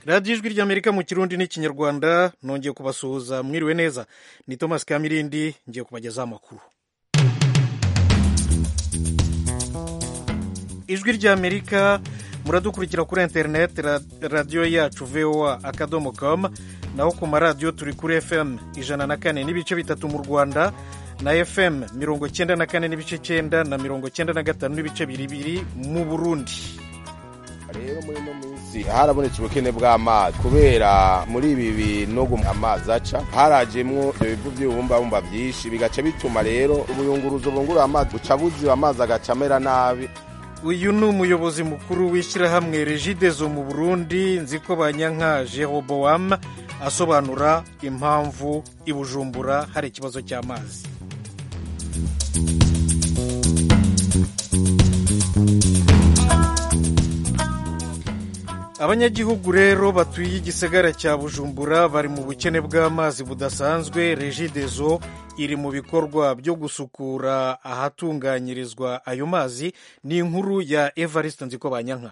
radiyo ijwi ry'amerika mu kirundi n'ikinyarwanda nongeye kubasuhuza mwiriwe neza ni thomas kamirindi ngiye kubagezaho amakuru ijwi ry'amerika muradukurikira kuri interineti radiyo yacu voa akadomo com naho ku maradiyo turi kuri fm ijana na kane n'ibice bitatu mu rwanda na fm mirongo cyenda na kane n'ibice cyenda na mirongo cyenda na gatanu n'ibice bibiri mu burundi rero muri ino minsi harabonetse ubukene bw'amazi kubera muri ibi binogo amazi aca harajemwo ibyo bivu by'ibibumbabumba byinshi bigaca bituma rero ubuyunguruzo bungurura amazi buca buziba amazi agaca amera nabi uyu ni umuyobozi mukuru w'ishyirahamwe regidezo mu burundi nzi ko banyanka jeroboam asobanura impamvu i bujumbura hari ikibazo cy'amazi abanyagihugu rero batuye igisagara cya bujumbura bari mu bukene bw'amazi budasanzwe regidezo iri mu bikorwa byo gusukura ahatunganyirizwa ayo mazi ni inkuru ya evariste nziko banyanka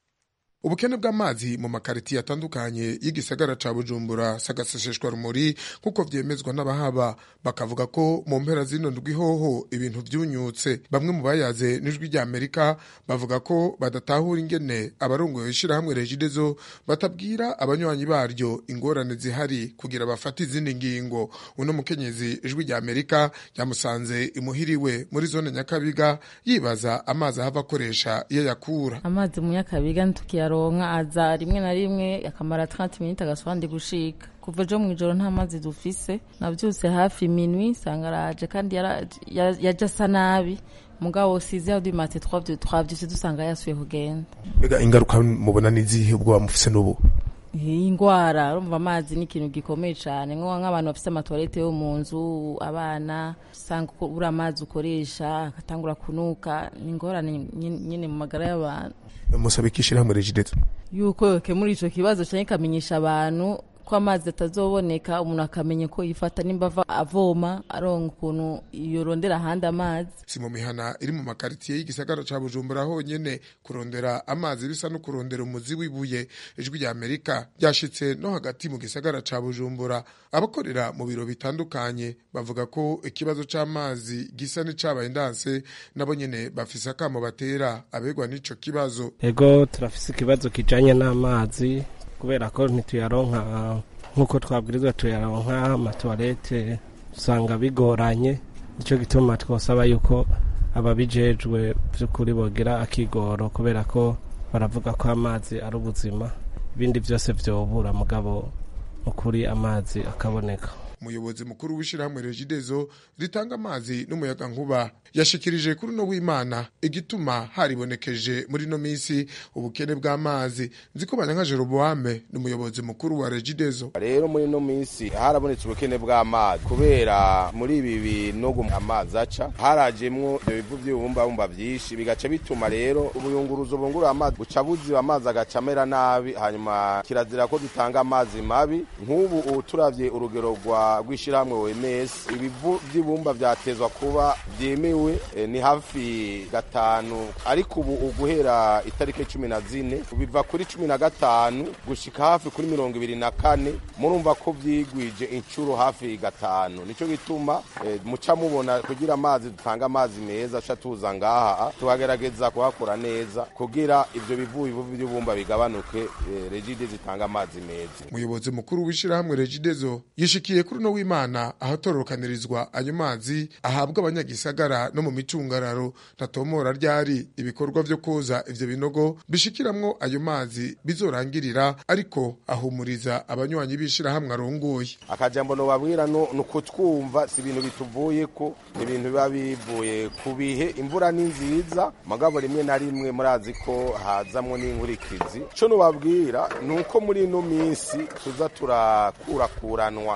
ubukene bw'amazi mu makaritiye atandukanye y'igisagara ca bujumbura sagaseseshwa rumuri nk'uko vyemezwa n'abahaba bakavuga ko mu mpera zino ndwi hoho ibintu vyunyutse bamwe mu bayaze n'ijwi rya amerika bavuga ko badatahura ingene abarongoye ishirahamwe regidezo batabwira abanywanyi baryo ingorane zihari kugira bafate izindi ngingo uno mukenyezi ijwi rya amerika yamusanze imuhiriwe muri zone nyakabiga yibaza amazi ahava akoresha iyo yakura amazi mu nyakabiga ntukiya aronka aza rimwe na rimwe akamara 30 minutes agasubandi gushika kuva ejo mw'ijoro nta mazi dufise navyutse hafi minwi sanga araje kandi yaje asa nabi mugabo size du mate 3 de 3 vyose dusanga yasuye kugenda mbega ingaruka mubona n'izihe ubwo bamufise n'ubu iyi ngwara urumva amazi ni ikintu gikomeye cyane nk'abantu bafite amatoilette yo mu nzu abana usanga ubura amazi ukoresha agatangura kunuka ni ingorane nyine mu magara y'abantu musaba iki ishyirahamwe regidezo yuko yokemura ico kibazo cyane ikamenyesha abantu ko amazi atazoboneka umuntu akamenya ko yifata nimba ava avoma aronka ukuntu yorondera ahandi amazi si mu mihana iri mu makaritiye y'igisagara ca bujumbura honyene kurondera amazi bisa no kurondera umuzi w'ibuye ijwi rya amerika ryashitse no hagati mu gisagara ca bujumbura abakorera mu biro bitandukanye bavuga ko ikibazo c'amazi gisa n'icabaye ndanse nabo nyene bafise akamo batera abegwa n'ico kibazo ego turafise ikibazo kijanye n'amazi kubera ko ntituyaronka nk'uko twabwirizwa tuyaronka amatuwarete usanga bigoranye nicyo gituma twosaba yuko ababijejwe by'ukuri bogira akigoro kubera ko baravuga ko amazi ari ubuzima ibindi byose vyobura mugabo ukuri amazi akaboneka umuyobozi mukuru w'ishyirahamwe regidezo ritanga amazi n'umuyaga nkuba yashikirije kuri uno w'imana igituma haribonekeje muri ino minsi ubukene bw'amazi nzi ko banyanka jeroboame ni umuyobozi mukuru wa regidezo rero muri ino minsi harabonetse ubukene bw'amazi kubera muri ibi binogo amazi aca harajemwo ibyo bivu by'ibibumbabumba byinshi bigaca bituma rero ubuyunguruzo bungurura amazi buca buziba amazi agaca amera nabi hanyuma kirazira ko dutanga amazi mabi nk'ubu turavye urugero rwa rw'ishyirahamwe OMS ibivu by'ibumba byatezwa kuba byemewe e, ni hafi gatanu ariko ubu uguhera itariki cumi na zine biva kuri cumi na gatanu gushika hafi kuri mirongo ibiri na kane murumva ko vyigwije inshuro hafi gatanu nico gituma e, muca mubona kugira amazi dutanga amazi meza aca tuza ngaha tukagerageza kuhakora neza kugira ivyo bivu bivu by'ibumba bigabanuke e, regide zitanga amazi meza umuyobozi mukuru w'ishyirahamwe regidezo yishikiye kuri uno w'imana ahatororokanirizwa ayo mazi ahabwa abanyagisagara no mu micungararo ntatomora ryari ibikorwa vyo koza ivyo binogo bishikiramwo ayo mazi bizorangirira ariko ahumuriza abanywanyi b'ishirahamwe arongoye akajambo nobabwira no nukutwumva si ibintu bituvuyeko ni ibintu biba bivuye ku bihe imvura ni nziza mugabo rimwe na rimwe murazi ko hazamwo n'inkurikizi co nobabwira ni uko muri ino minsi tuza turakurakuranwa muko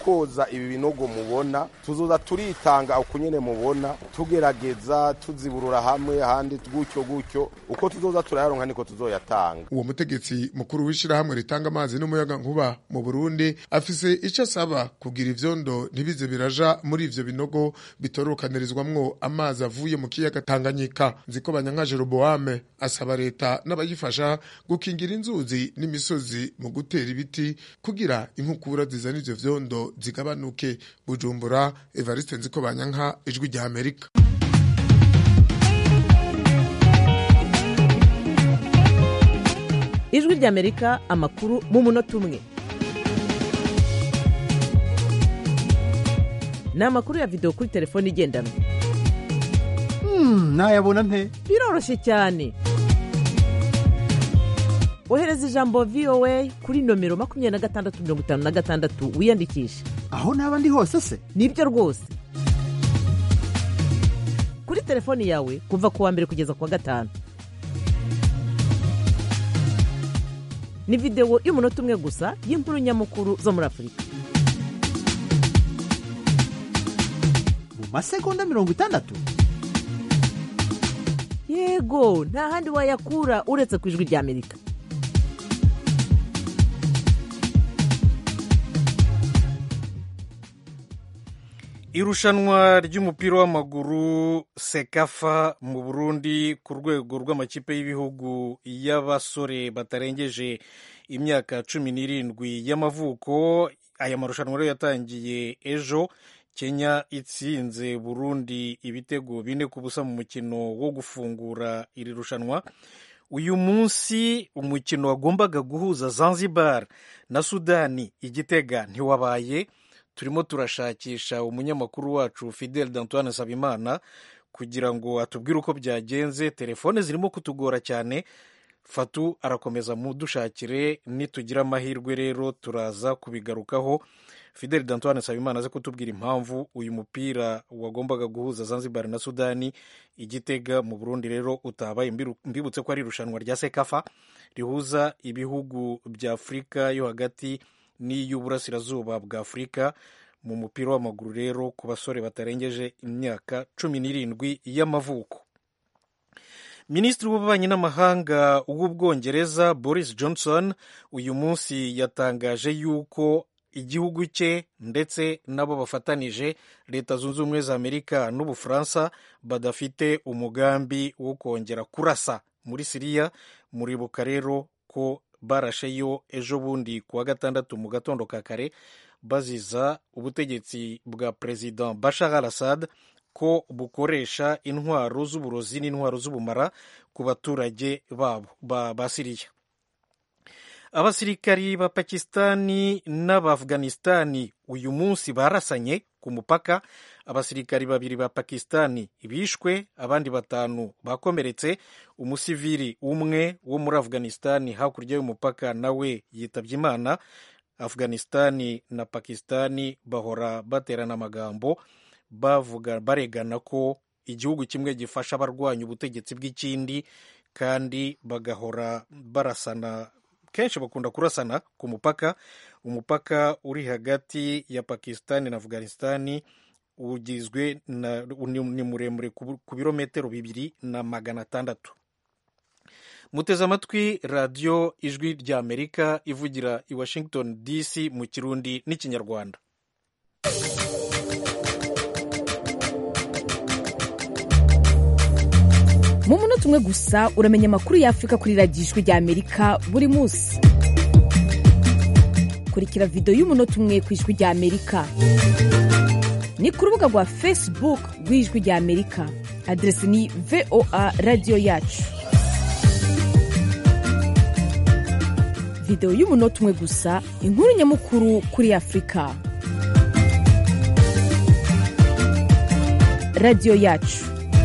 koza ibi binogo mubona tuzoza turitanga uko nyene mubona tugerageza tuziburura hamwe handi gutyo gutyo uko tuzoza turayaronka niko tuzoyatanga uwo mutegetsi mukuru w'ishirahamwe ritanga amazi n'umuyaga nkuba mu Burundi afise ico asaba kugira ivyondo ntibize biraja muri ivyo binogo bitorokanirizwamwo amazi avuye mu kiyaga Tanganyika nziko banyanka Jeroboame asaba leta n'abayifasha gukingira inzuzi n'imisozi mu gutera ibiti kugira inkukura zizana ivyo vyondo zigabanuke Bujumbura Evariste nziko banyanka ijwi rya Amerika ijwi ry'amerika amakuru mu munota umwe ni amakuru ya videwo kuri telefone igendanwa nayabona nte biroroshye cyane ohereza ijambo voa kuri nomero makumyabiri na gatandatu mirongo itanu na gatandatu wiyandikishe aho naba ndi hose se nibyo rwose kuri telefoni yawe kuva ku wa mbere kugeza ku wa gatanu ni videwo y'umunota umwe gusa y'inkuru nyamukuru zo muri afurika mu masegonda mirongo itandatu yego nta handi wayakura uretse ku ijwi ry'amerika irushanwa ry'umupira w'amaguru sekafa mu burundi ku rwego rw'amakipe y'ibihugu y'abasore batarengeje imyaka cumi n'irindwi y'amavuko aya marushanwa rero yatangiye ejo kenya itsinze burundi ibitego bine ku busa mu mukino wo gufungura iri rushanwa uyu munsi umukino wagombaga guhuza zanzibar na sudani igitega ntiwabaye turimo turashakisha umunyamakuru wacu fidel d'antoine sabimana kugira ngo atubwire uko byagenze telefone zirimo kutugora cyane fatu arakomeza mudushakire nitugira amahirwe rero turaza kubigarukaho fidel d'antoine sabimana aze kutubwira impamvu uyu mupira wagombaga guhuza zanzibar na sudani igitega mu burundi rero utabaye mbibutse ko ari irushanwa rya sekafa rihuza ibihugu bya afurika yo hagati n'iy'uburasirazuba bwa afurika mu mupira w'amaguru rero ku basore batarengeje imyaka cumi n'irindwi y'amavuko minisitiri w'ububanyi n'amahanga w'ubwongereza boris johnson uyu munsi yatangaje yuko igihugu cye ndetse n'abo bafatanije leta zunze ubumwe za amerika n'ubufaransa badafite umugambi wo kongera kurasa muri siriya muribuka rero ko barasheyo ejo bundi ku wa gatandatu mu gatondo ka kare baziza ubutegetsi bwa perezida bashar al assad ko bukoresha intwaro z'uburozi n'intwaro z'ubumara ku baturage babo ba siriya abasirikari ba pakistani n'abaafganistani uyu munsi barasanye ku mupaka abasirikari babiri ba pakistani bishwe abandi batanu bakomeretse umusivili umwe wo muri afganistani hakurya y'umupaka nawe yitabye imana afganistani na pakistani bahora baterana amagambo bavuga baregana ko igihugu kimwe gifasha abarwanya ubutegetsi bw'ikindi kandi bagahora barasana kenshi bakunda kurasana ku mupaka umupaka uri hagati ya pakistani na afghanistani ugizwe ni muremure ku birometero bibiri na magana atandatu muteze amatwi radiyo ijwi rya amerika ivugira i washington dc mu kirundi n'ikinyarwanda mu munota umwe gusa uramenya amakuru y'afurika kuri radiyo ijwi rya amerika buri munsi kurikira videwo y'umunota umwe ku ijwi rya amerika ni ku rubuga rwa facebook rw'ijwi rya amerika aderesi ni voa radiyo yacu videwo y'umunota umwe gusa inkuru nyamukuru kuri afurika radiyo yacu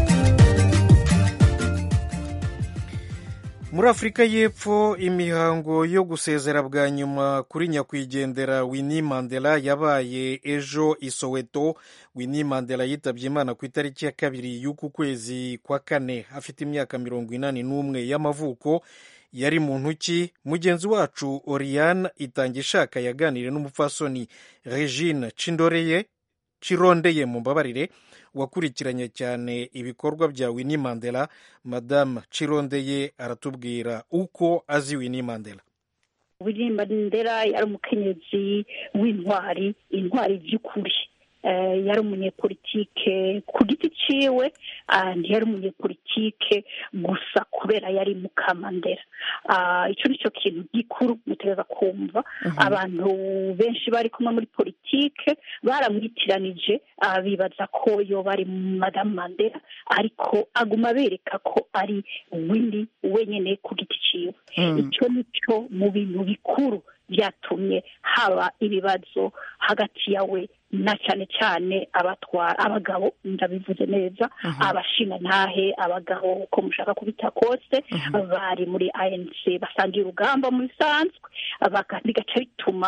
muri afurika y'epfo imihango yo gusezera bwa nyuma kuri nyakwigendera Winnie Mandela yabaye ejo i Soweto Winnie Mandela yitabye imana ku itariki ya kabiri y'uku kwezi kwa kane afite imyaka mirongo inani n'umwe y'amavuko yari muntu ki mugenzi wacu oriane itangishaka yaganiriye n'umupfasoni regine cindoreye cirondeye mu mbabarire wakurikiranye cyane ibikorwa bya winnie mandela madamu cirondeye aratubwira uko azi winnie mandela winnie mandela yari umukenyezi w'intwari intwari by'ukuri yari umunyepolitike ku giti ciwe ntiyari umunyepolitike gusa kubera yari mukamandera icyo ni cyo kintu gikuru mutegereza kumva abantu benshi bari kumwe muri politike baramwitiranije bibaza ko yo bari madamu mandela ariko aguma bereka ko ari windi wenyine ku giti ciwe icyo ni cyo mu bintu bikuru byatumye haba ibibazo hagati yawe na cyane cyane abatwara abagabo ndabivuze neza abashinga ntahe abagabo uko mushaka kubita kose bari muri anc basangiye urugamba mu bisanzwe bigaca bituma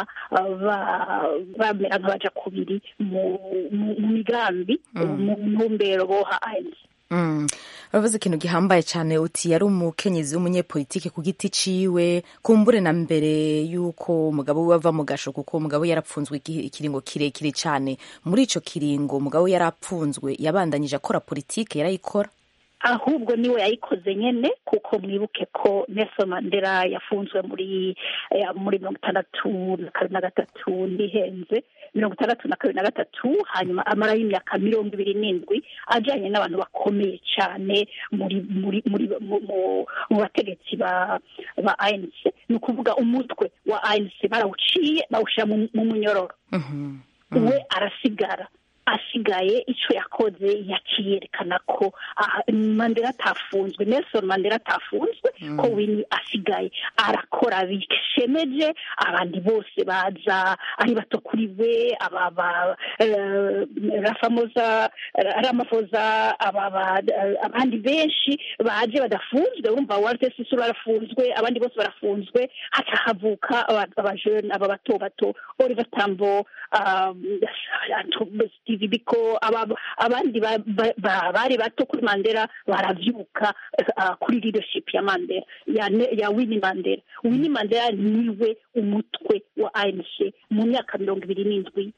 bamera nk'abaja kubiri mu migambi mu ntumbero boha anc uravuze ikintu gihambaye cyane uti yari umukenyezi w'umunyepolitike ku giti ciwe kumbure na mbere y'uko umugabo we ava mu gasho kuko umugabo we yarapfunzwe ikiringo kirekire cyane muri icyo kiringo umugabo we yarapfunzwe yabandanyije akora politike yarayikora ahubwo niwe yayikoze nyine kuko mwibuke ko Nelson Mandela yafunzwe muri muri mirongo itandatu na kabiri na gatatu ndihenze mirongo itandatu na kabiri na gatatu hanyuma amarayo imyaka mirongo ibiri n'indwi ajyanye n'abantu bakomeye cyane muri muri muri mu bategetsi ba ba ANC ni ukuvuga umutwe wa ANC barawuciye bawushyira mu munyororo we arasigara asigaye icyo yakoze yakiyerekana ko mandela atafunzwe nelson mandela atafunzwe ko wini asigaye arakora bishemeje abandi bose baza ari bato kuri we rafamoza ramafoza abandi benshi baje badafunzwe wumva walter sisuru barafunzwe abandi bose barafunzwe haca havuka abajene aba bato bato oliver tambo steve biko abandi bari bato kuri mandela baravyuka kuri leadership ya mandela ya winnie mandela winnie mandela niwe umutwe wa anc mu myaka mirongo ibiri n'indwi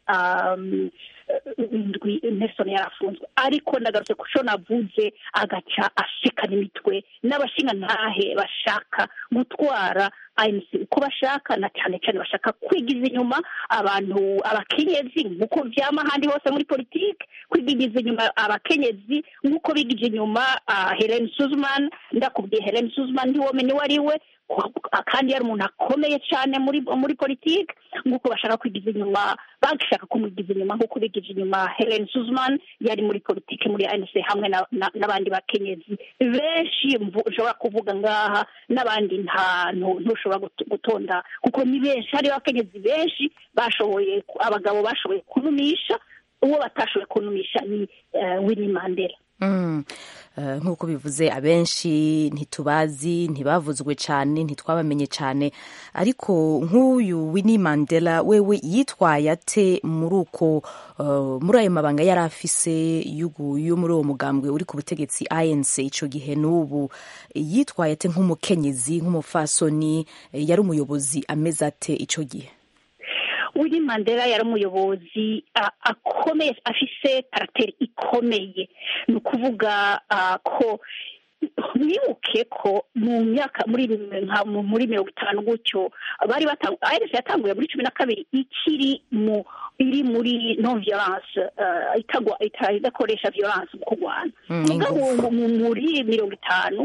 indwi nelson yarafunzwe ariko ndagarutse ku cyo navuze agaca asekana imitwe n'abashinga ntahe bashaka gutwara ANC uko bashaka na cyane cyane bashaka kwigiza inyuma abantu abakenyezi nk'uko byama ahandi hose muri politiki kwigiza inyuma abakenyezi nk'uko bigije inyuma Helen Suzman ndakubwiye Helen Suzman ntiwomenye uwo ari we kandi yari umuntu akomeye cyane muri muri politiki nk'uko bashaka kwigiza inyuma bashaka kumugiza inyuma nk'uko bigije inyuma Helen Suzman yari muri politiki muri ANC hamwe n'abandi bakenyezi benshi ushobora kuvuga ngaha n'abandi nta ntushobora gutonda kuko ni benshi hariho abakenyezi benshi bashoboye abagabo bashoboye kunumisha uwo batashoboye kunumisha ni Winnie Mandela nk'uko bivuze abenshi ntitubazi ntibavuzwe cyane ntitwabamenye cyane ariko nk'uyu Winnie Mandela wewe yitwaye ate muri uko muri ayo mabanga yari afise yo muri uwo mugambwe uri ku butegetsi ANC icyo gihe n'ubu yitwaye ate nk'umukenyezi nk'umufasoni yari umuyobozi ameze ate icyo gihe Winnie Mandela yari umuyobozi akomeye afise karateri ikomeye ni ukuvuga ko mwibuke ko mu myaka muri muri mirongo itanu gutyo bari batanguye yatanguye muri cumi na kabiri ikiri mu iri muri non violence itagwa idakoresha violence mu kurwana mugabo muri mirongo itanu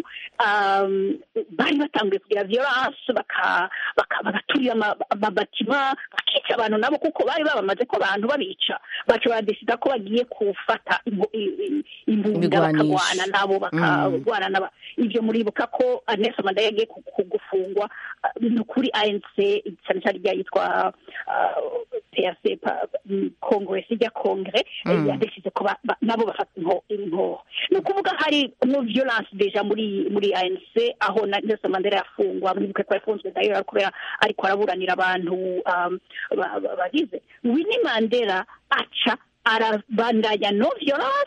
bari batanguye kugira violence bagaturira amabatima bakica abantu nabo kuko bari babamaze ko abantu babica baca badesida ko bagiye gufata imbunda bakagwana nabo bakarwana naba ibyo muribuka ko Nelson Mandela yagiye gufungwa ni ukuri ANC cyane cyane rya yitwa PRC Congress ijya Kongre yadesize ko nabo bafata inkoho ni ukuvuga hari no violence deja muri muri ANC aho Nelson Mandela yafungwa mwibuke ko yafunzwe dayo kubera ariko araburanira abantu bagize Winnie Mandela aca arabandanya no violence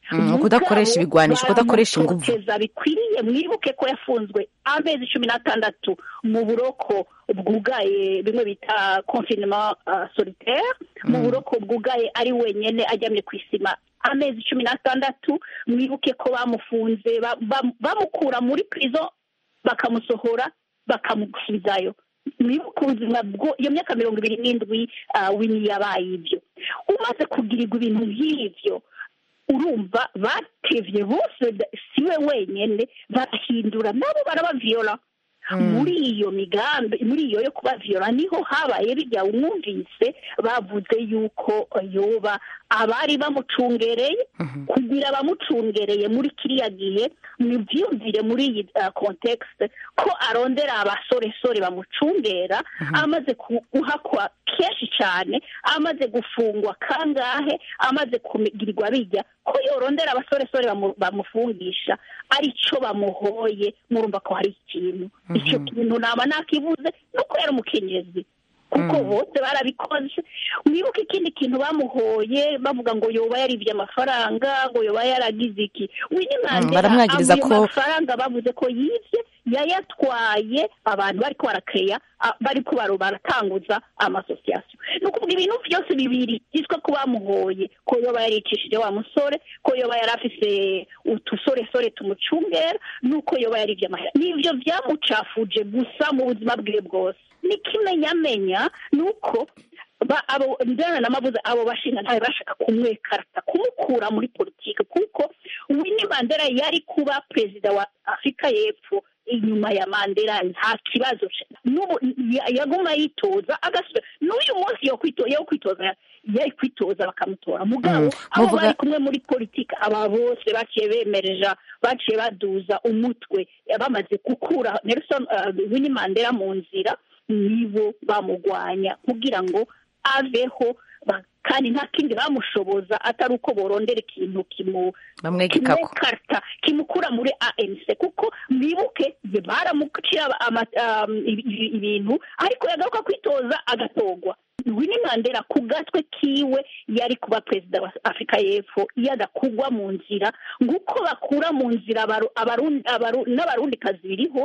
Mm, kudakoresha Mugabo ibigwanisho, kudakoresha inguvu. baramutoteza bikwiriye mwibuke ko yafunzwe amezi cumi n'atandatu mu buroko bwugaye bimwe bita confinement uh, solitaire mu Mm. buroko bwugaye ari wenyene aryamye ku isima amezi cumi n'atandatu mwibuke ko bamufunze ba- ba- bamukura muri prison bakamusohora bakamusubizayo mwibuke ubuzima bwo iyo myaka mirongo ibiri n'indwi uh, wini yabaye ibyo umaze kugirirwa ibintu nk'ivyo urumva batevye bose da- siwe wenyene barahindura nabo barabaviola muri iyo migambi muri iyo yo kubaviola niho habaye bijya umwumvise bavuze yuko yoba abari bamucungereye kugira bamucungereye muri kiriya gihe mubyumvire muri iyi uh, context ko arondera abasoresore bamucungera amaze ku- guhakwa kenshi cyane amaze gufungwa kangahe amaze kugirirwa bijya ko yorondera abasoresore bamu- bamufungisha aricyo bamuhoye murumva ko hari ikintu icyo kintu naba nakibuze nuko yari umukenyezi kuko bose barabikoze mwibuke ikindi kintu bamuhoye bavuga ngo yoba yaribye amafaranga ngo yoba yaragize iki Winnie Mandela baramwagiriza ayo ko- mafaranga bavuze ko yibye yayatwaye abantu bariko barakeya a- bariko baro baratanguza amasosiyasiyo ni ukuvuga ibintu byose bibiri byitwa ko bamuhoye ko yoba yaricishije wa musore ko yoba yari afise utusoresore tumucungera nuko yoba yaribye amahera nivyo vyamucafuje gusa mu buzima bwiwe bwose n'ikimenyamenya ni uko ba- abo ndana namavuze abo bashinga ntawe bashaka kumwekarata kumukura muri politiki kuko Winnie Mandela yari kuba perezida wa Afurika y'Epfo inyuma ya Mandela nta kibazo ce- n'ubu ya- yaguma yitoza agasubira n'uyu munsi yo kwito- yo kwitoza yari kwitoza bakamutora mugabo Mm, abo muvuga- bari kumwe muri politiki aba bose baciye bemereja baciye baduza umutwe bamaze gukura Nelson uh, Winnie Mandela mu nzira nibo bamugwanya kugira ngo aveho ba- kandi nta kindi bamushoboza atari uko borondera ikintu kimu bamwegekako kimwekarta kimukura muri ANC kuko mwibuke ye baramucira ama- um, ibi- ibi- ibintu ariko yagaruka kwitoza agatogwa Winnie Mandela ku gatwe kiwe yari kuba perezida wa Afurika y'Epfo iyo adakugwa mu nzira nguko bakura mu nzira abaru- abarundi abaru- n'abarundikazi biriho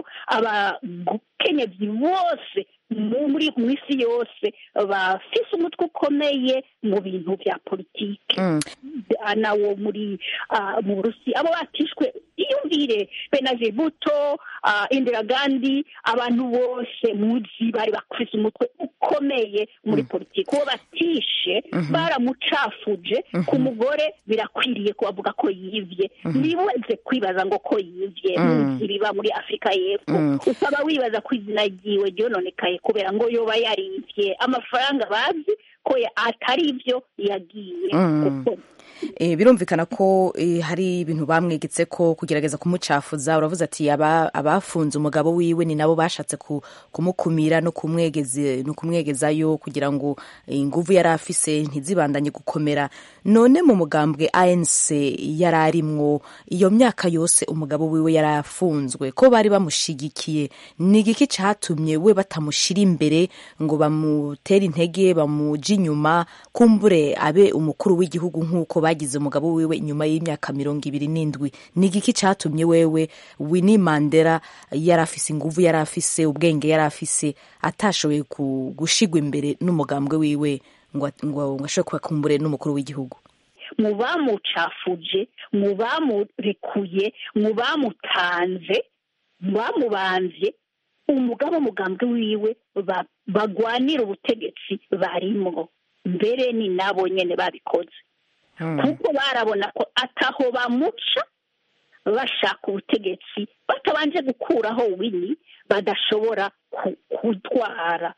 abakenyezi bose mu- muri mu isi yose bafise umutwe ukomeye mu bintu bya politiki nawo muri ah, mu burusi abo batishwe iyumvire benazir buto ah, indira gandi abantu bose muzi bari bafise umutwe ukomeye muri politiki uwo batishe Mhm. baramucafuje ku mugore birakwiriye kubavuga ko yivye Mhm. ntibibaze kwibaza ngo ko yivye Mm. muzi biba muri afurika y'epfo Mm. usaba wibaza ko izina ryiwe ryononekaye kubera ngo yoba yarivye amafaranga bazi ko ya- atari ivyo yagiye Mm. gukora Eh, birumvikana ko eh, hari ibintu bamwegetse ko kugerageza kumucafuza uravuze ati aba- abafunze umugabo wiwe ni nabo bashatse ku- kumukumira no kumwegeze no kumwegezayo kugira ngo eh, inguvu yari afise ntizibandanye gukomera none mu mugambwe ANC yari arimwo iyo myaka yose umugabo wiwe yari afunzwe ko bari bamushigikiye ni igiki catumye we batamushira imbere ngo bamutere intege bamuja inyuma kumbure abe umukuru w'igihugu nk'uko bagize umugabo wiwe inyuma y'imyaka mirongo ibiri n'indwi ni igiki catumye wewe Winnie Mandela yari afise inguvu yari afise ubwenge yari afise atashoboye ku- gushigwa imbere n'umugambwe wiwe ngo ngo ngo ashobore kuba kumbure n'umukuru w'igihugu mu bamucafuje mu bamurekuye mu bamutanze mu bamubanvye umugabo umugambwe wiwe ba- bagwanira ubutegetsi barimwo mbere ni nabo nyene babikoze kuko barabona ko ataho bamuca bashaka ubutegetsi batabanje gukuraho wini badashobora ku- kutwara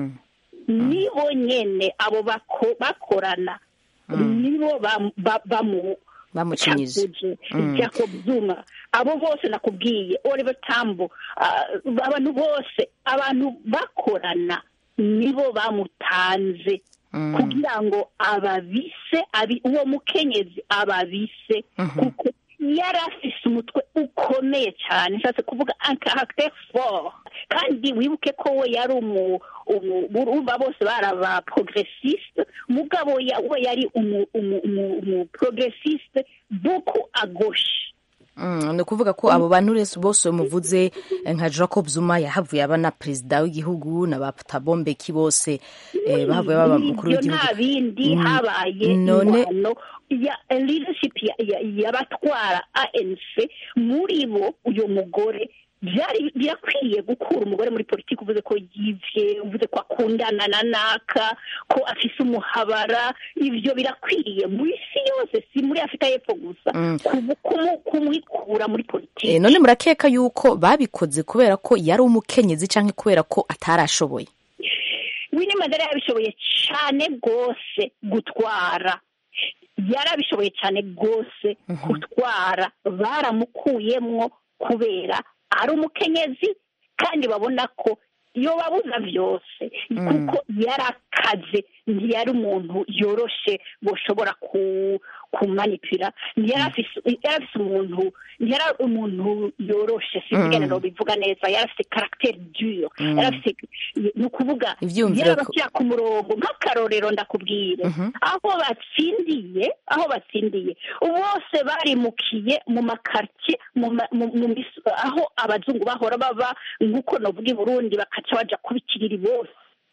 nibo nyene abo bako- bakorana nibo bam- ba- bamu bamucinyije cafuje Mm. jacob zuma abo bose nakubwiye oliver tambo ah, abantu bose abantu bakorana nibo bamutanze kugira ngo ababise abi- uwo mukenyezi ababise kuko yari afise umutwe ukomeye cyane nshatse kuvuga un caractère fort kandi wibuke ko we yari umu umu- urumva bose bari aba progressiste mugabo ya- we yari umu umu umu umu progressiste beaucoup à gauche Mm, ni ukuvuga ko abo bantu rese bose muvuze eh, nka jacob zuma yahavuye aba na perezida w'igihugu na ba Thabo Mbeki bose eh, bahavuye baba mukuru ibyo nta w'igihugu bindi Mm, habaye none ingwano ya leadership ya- ya- y'abatwara anc muri bo uyu mugore byari birakwiye gukura umugore muri politiki uvuze ko yivye uvuze ko akundana na naka ko afise umuhabara ivyo birakwiriye mu isi yose si muri afurika y'epfo gusa Mm. kumu- kumu- kumwikura muri politiki Eh, none murakeka yuko babikoze kubera ko yari umukenyezi cyangwa kubera ko atarashoboye Winnie Mandela yabishoboye cyane rwose gutwara yarabishoboye cyane rwose gutwara baramukuyemwo kubera ari umukenyezi kandi babona ko iyo babuza byose kuko yarakaze ntiyari umuntu yoroshe bashobora ku kumanipira ntiyari afise yari afise umuntu ntiyari umuntu yoroshe sinzi Mm. no bivuga neza yari afise caractère dure Mm. yari afise ni ukuvuga Ivyiyumviro yari ko- abashyira ku murongo nk'akarorero ndakubwire Mhm. aho batsindiye aho batsindiye bose barimukiye mu makartie mu ma- mu- mu mis- aho abazungu bahora baba nk'uko novuga i burundi bakaca baja kubikiriri bose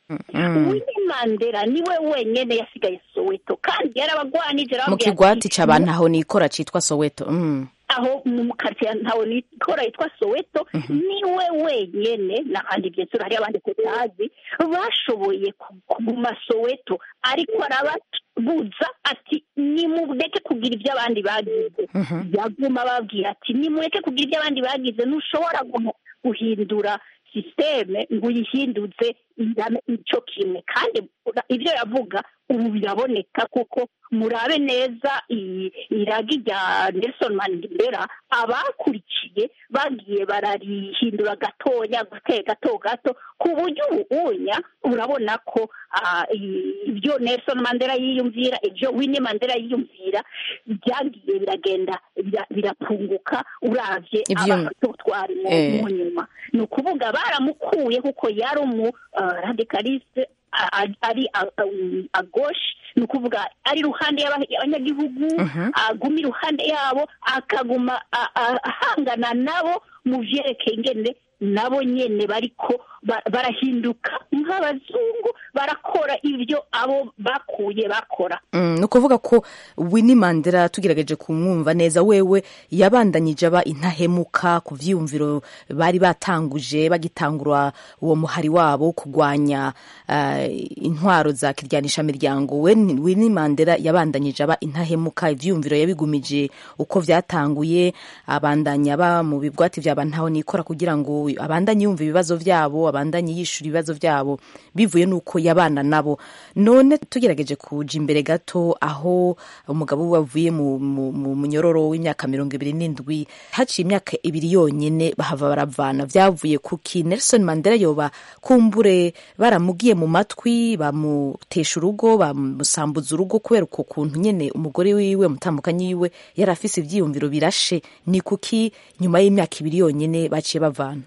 Mm. Winnie Mandela niwe wenyene yasigaye Soweto kandi yarabagwanije mu arababwira kigwati ati, c'abantu aho nikora citwa soweto Mm. aho mu karitsiye ntawe nikora yitwa soweto niwe wenyene n'ahandi byinshi hari abandi tutazi bashoboye ku- kuguma soweto ariko arababuza ati nimureke kugira ibyo abandi bagize yaguma ababwira ati nimureke kugira ibyo abandi bagize ntushobora guhu- guhindura sisiteme ngo uyihinduze ingane icyo kimwe kandi ura- ibyo yavuga ubu biraboneka kuko murabe neza iyi iragi rya Nelson Mandela abakurikiye bagiye bararihindura gatoya gake gato gato ku buryo ubunya urabona ko ah, i- ibyo Nelson Mandela yiyumvira ibyo Winnie Mandela yiyumvira byagiye biragenda bira- birapunguka uravye Ivyo- abatutwari mu Eh. mu nyuma ni ukuvuga baramukuye kuko yari umu ah, radicaliste a- a- ari a- a- a gauche ni ukuvuga ari iruhande y'aba- y'abanyagihugu aguma iruhande yabo akaguma a- a- ahangana nabo mu vyerekeye ingene nabo nyene bariko ba- barahinduka nk'abazungu barakora ibyo abo bakuye bakora Mm, ni ukuvuga ko Winnie Mandela tugerageje kumwumva neza wewe yabandanyije aba intahemuka ku vyiyumviro bari batanguje bagitangura uwo muhari wabo wo kurwanya uh, intwaro za kiryanisha miryango we Winnie Mandela yabandanyije aba intahemuka ivyiyumviro yabigumije uko vyatanguye abandanya aba mu bigwati vyaba ntaho nikora kugira ngo abandanye yumva ibibazo vyabo abandanye yishura ibibazo vyabo bivuye nuko yabana nabo none tugerageje kuja imbere gato aho umugabo we wavuye mu, mu, mu munyororo w'imyaka mirongo ibiri n'indwi haciye imyaka ibiri yonyene bahava baravana vyavuye kuki Nelson Mandela yoba kumbure baramugiye mu matwi bamutesha urugo bamusambuza urugo kubera uko kuntu nyene umugore wiwe mutambukanyi wiwe yari afise ivyiyumviro birashe ni kuki nyuma y'imyaka ibiri yonyene baciye bavana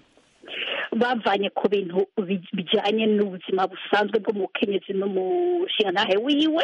bavanye ku bintu bi- bijyanye n'ubuzima busanzwe bw'umukenyezi n'umushingantahe wiwe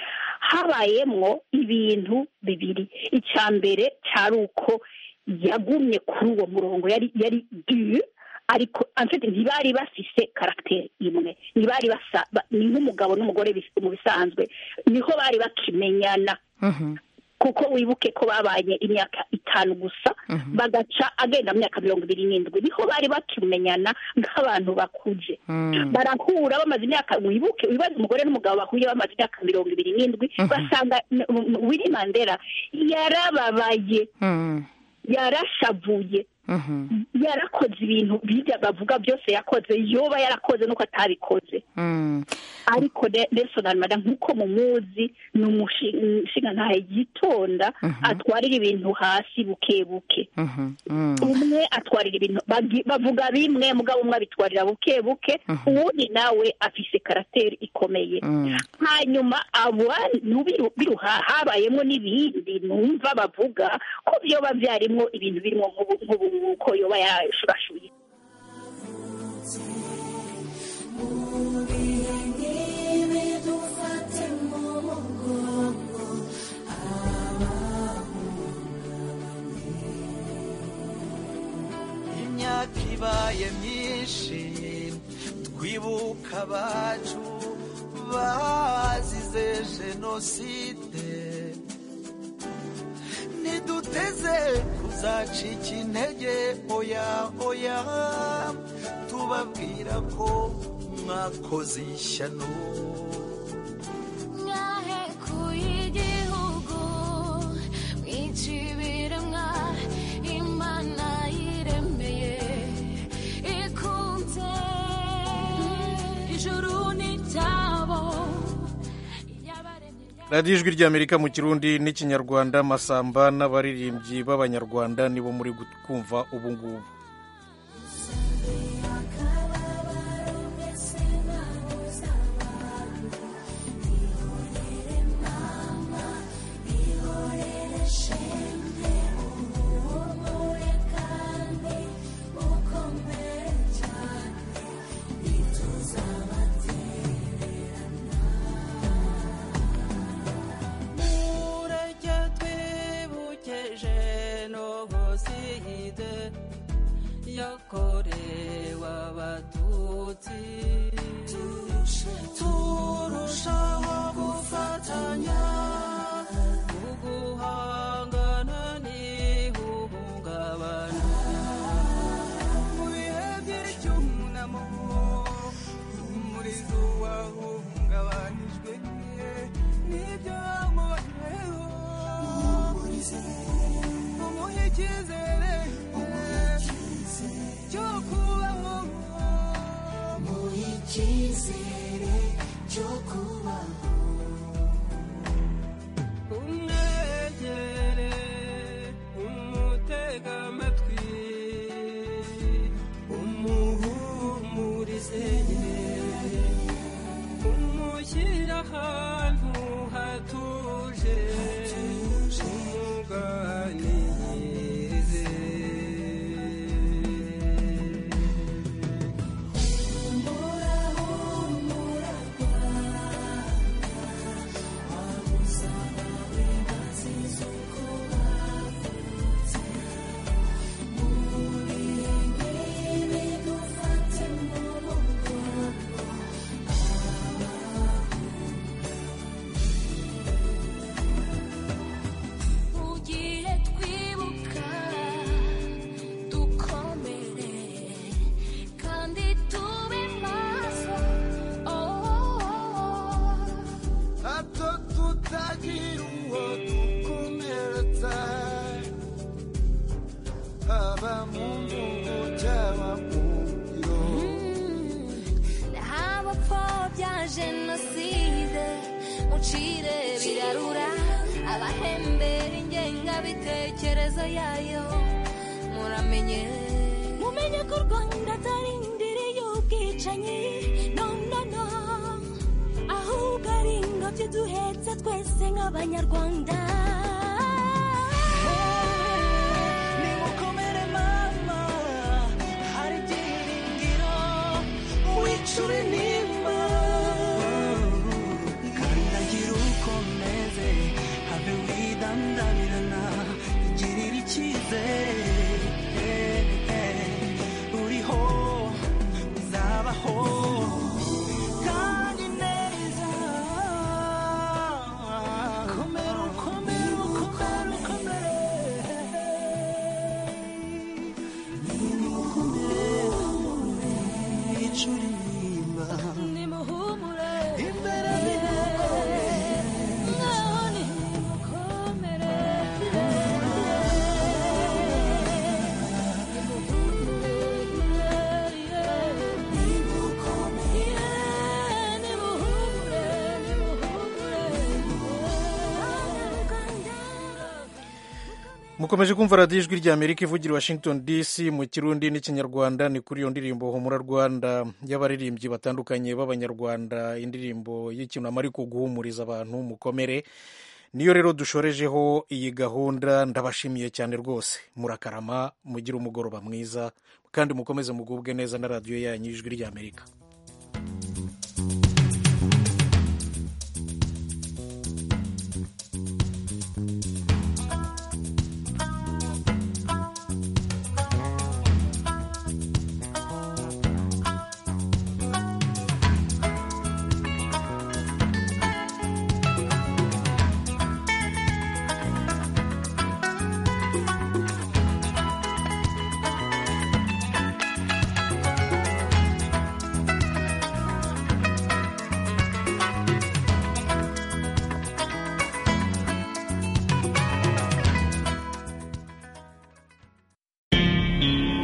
habayemwo ibintu bibiri icya mbere cyari uko yagumye kuri uwo murongo yari yari du ariko amfite ntibari bafise karagiteri imwe ntibari basa ba- ni nk'umugabo n'umugore bis- mu bisanzwe niho bari bakimenyana kuko wibuke ko babanye imyaka itanu gusa bagaca agenda mu myaka mirongo ibiri n'indwi niho bari bakimenyana nk'abantu bakuze barahura bamaze imyaka wibuke wibaze umugore n'umugabo bahuye bamaze imyaka mirongo ibiri n'indwi basanga n- n- Winnie Mandela yarababaye yarashavuye yarakoze ibintu bijya bavuga byose yakoze yoba yarakoze nuko atabikoze ariko Ne- Nelson Mandela nk'uko mumuzi ni umushingantahe yitonda atwarira ibintu hasi buke buke umwe atwarira ibintu bagi- bavuga bimwe mugabo umwe abitwarira buke buke uwundi nawe afise karateri ikomeye hanyuma abantu biru- biruha habayemo n'ibindi numva bavuga ko byoba byarimwo ibintu birimo nk'ubu nk'ubu ko yoba yashurashuye imyaka ibaye myinshi twibuka abacu bazize jenoside ntiduteze kuzacika intege oya oya tubabwira ko mwakoze ishyano mwahekuye igihugu mwica ibiremwa imana yiremeye ikunze ijuru n'icyabo radiyo ijwi ry'amerika mu kirundi n'ikinyarwanda masamba n'abaririmbyi b'abanyarwanda nibo muri kumva ubu ngubu mureke twibuke jenoside yakorewe abatutsi turushaho gufatanya mu guhangana n'ihungabana mu bihe by'icyunamo umurizo wahungabanijwe n'ibyo mubayeho umuhe icyizere cyo kubaho muhe icyizere cyo kubaho umwegere umutega amatwi umuhumurize umushyira ahantu hatuje umuganirize mu gihe twibuka dukomere kandi tube maso hato tutagira uwo dukomeretsa haba mu mvugo cyangwa mu ngiro abapfobya jenoside mucire birarura abahembera ingengabitekerezo yayo muramenye mumenye ko u rwanda atari indiri y'ubwicanyi no no no ahubwo ari ingobyi duhetse twese nk'abanyarwanda nimukomere mama hari ibyiringiro wicure nimba kandagira ukomeze habe widandabirana igirira icyizere uriho uzabaho kandi neza komera ukomere ukomere ukomere icuri nimba nimuhumure imbere nimukomere ngaho nimukomere mukomeje kumva radiyo ijwi ry'amerika ivugira i washington dc mu kirundi n'ikinyarwanda ni kuri iyo ndirimbo humura rwanda y'abaririmbyi batandukanye b'abanyarwanda indirimbo y'icyunamo ariko guhumuriza abantu mukomere niyo rero dushorejeho iyi gahunda ndabashimiye cyane rwose murakarama mugire umugoroba mwiza kandi mukomeze mugubwe neza na radiyo yanyu ijwi ry'amerika